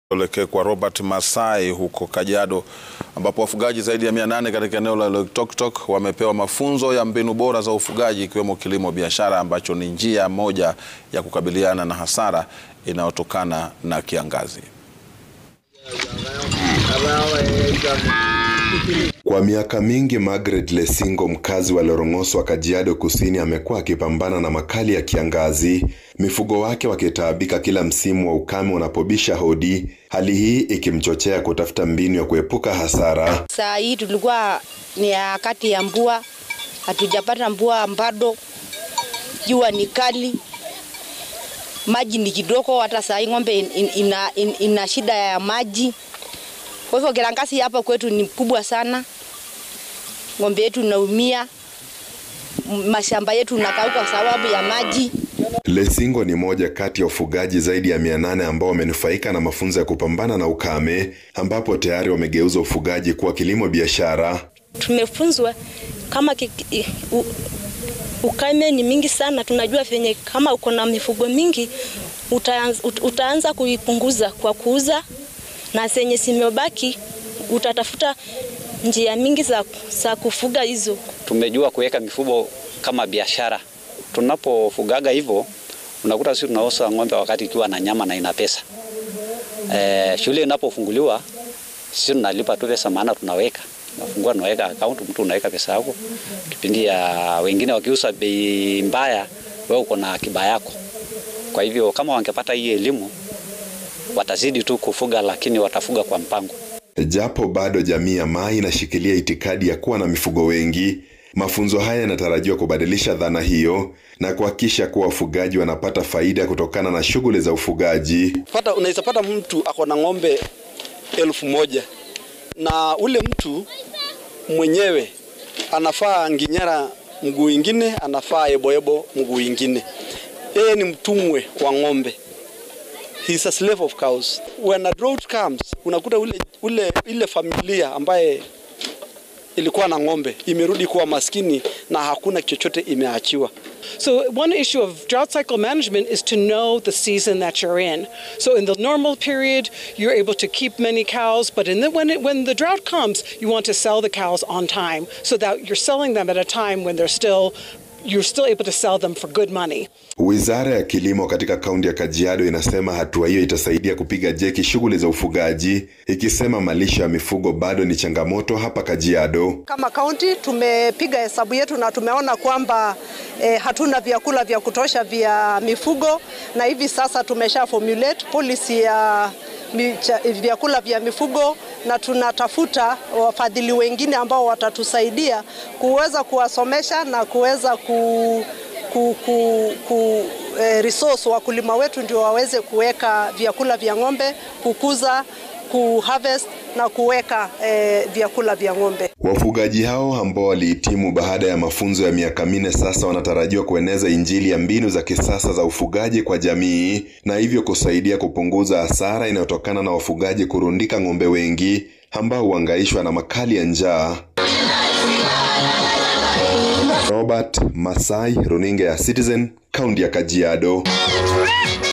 Tuelekee kwa Robert Masai huko Kajiado ambapo wafugaji zaidi ya 800 katika eneo la Loitoktok wamepewa mafunzo ya mbinu bora za ufugaji ikiwemo kilimo biashara ambacho ni njia moja ya kukabiliana na hasara inayotokana na kiangazi. Kwa miaka mingi Margaret Lesingo mkazi wa Lorong'oso wa Kajiado Kusini amekuwa akipambana na makali ya kiangazi, mifugo wake wakitaabika kila msimu wa ukame unapobisha hodi, hali hii ikimchochea kutafuta mbinu ya kuepuka hasara. Saa hii tulikuwa ni wakati ya mvua, hatujapata mvua bado, jua ni kali, maji ni kidogo. Hata saa hii ng'ombe in, in, ina, in, ina shida ya maji. Kwa hivyo kiangazi hapa kwetu ni kubwa sana, ng'ombe yetu inaumia, mashamba yetu nakauka kwa sababu ya maji. Lesingo ni moja kati ya wafugaji zaidi ya mia nane ambao wamenufaika na mafunzo ya kupambana na ukame, ambapo tayari wamegeuza ufugaji kuwa kilimo biashara. Tumefunzwa kama kiki, u, ukame ni mingi sana, tunajua venye kama uko na mifugo mingi utaanza, utaanza kuipunguza kwa kuuza na zenye zimebaki utatafuta njia mingi za, za kufuga hizo. Tumejua kuweka mifugo kama biashara. Tunapofugaga hivyo, unakuta sisi tunauza ng'ombe wakati ikiwa na nyama na ina pesa. E, shule inapofunguliwa sisi tunalipa tu pesa, maana tunaweka nafungua, tunaweka account, mtu unaweka pesa yako. Kipindi ya wengine wakiuza bei mbaya, wewe uko na akiba yako. Kwa hivyo kama wangepata hii elimu watazidi tu kufuga, lakini watafuga kwa mpango. Japo bado jamii ya Mai inashikilia itikadi ya kuwa na mifugo wengi, mafunzo haya yanatarajiwa kubadilisha dhana hiyo na kuhakikisha kuwa wafugaji wanapata faida kutokana na shughuli za ufugaji. Pata, unaweza pata mtu ako na ng'ombe elfu moja na ule mtu mwenyewe anafaa nginyara mguu ingine, anafaa eboebo mguu ingine. Yeye ni mtumwe wa ng'ombe. He's a slave of cows. When a drought comes, unakuta ule, ule, ile familia ambaye ilikuwa na ng'ombe imerudi kuwa maskini na hakuna chochote imeachiwa. So one issue of drought cycle management is to know the season that you're in. So in the normal period, you're able to keep many cows, but in the, when, it, when the drought comes, you want to sell the cows on time so that you're selling them at a time when they're still you're still able to sell them for good money. Wizara ya Kilimo katika kaunti ya Kajiado inasema hatua hiyo itasaidia kupiga jeki shughuli za ufugaji, ikisema malisho ya mifugo bado ni changamoto hapa Kajiado. Kama kaunti tumepiga hesabu yetu na tumeona kwamba eh, hatuna vyakula vya kutosha vya mifugo, na hivi sasa tumesha formulate policy ya vyakula vya mifugo na tunatafuta wafadhili wengine ambao watatusaidia kuweza kuwasomesha na kuweza ku, ku, ku, ku eh, resource wakulima wetu ndio waweze kuweka vyakula vya ng'ombe, kukuza, kuharvest na kuweka eh, vyakula vya ng'ombe. Wafugaji hao ambao walihitimu baada ya mafunzo ya miaka minne sasa wanatarajiwa kueneza injili ya mbinu za kisasa za ufugaji kwa jamii na hivyo kusaidia kupunguza hasara inayotokana na wafugaji kurundika ng'ombe wengi ambao huangaishwa na makali ya njaa. Robert Masai, runinga ya Citizen, kaunti ya Kajiado.